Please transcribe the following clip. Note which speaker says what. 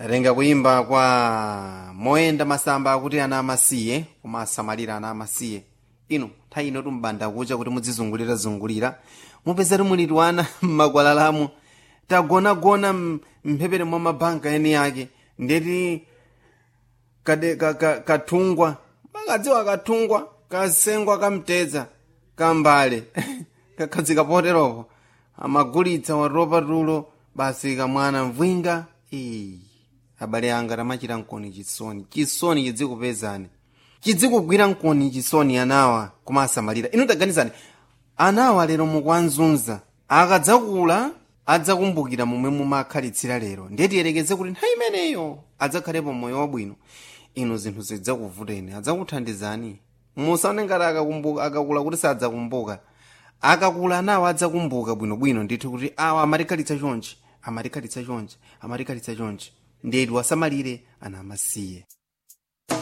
Speaker 1: atenga kuimba kwa moyenda masamba akuti ana amasiye koma asamalira ana amasiye ino nthawi ino tumbanda kucha kuti mudzizungulira-zungulira mupezati muliti wana mmakwalalamu tagonagona m- mphepete mwa mabanka eni yake ndeti kade ka- ka- kathungwa makadziwa kathungwa kasengwa kamtedza kambale kakhazika poteropo amagulitsa watopa tulo basi kamwana mvwinga Ee, abale anga tamachita nkoni chisoni chisoni chidzikupezani chidzikugwira nkoni chisoni anawa koma asamalira inu taganizani anawa lero mukwanzunza akadzakula adzakumbukira momwe mumakhalitsira lero ndiye tiyerekeze kuti nthawi imeneyo adzakhalepo moyo wabwino inu zinthu zidzakuvuteni adzakuthandizani musaone ngati akakumbuka akakula kuti sadzakumbuka akakula nawo adzakumbuka bwinobwino ndithu kuti awa amatikhalitsa chonchi amatikhalitsa chonchi amatikhalitsa chonchi ndeti wasamalire ana amasiye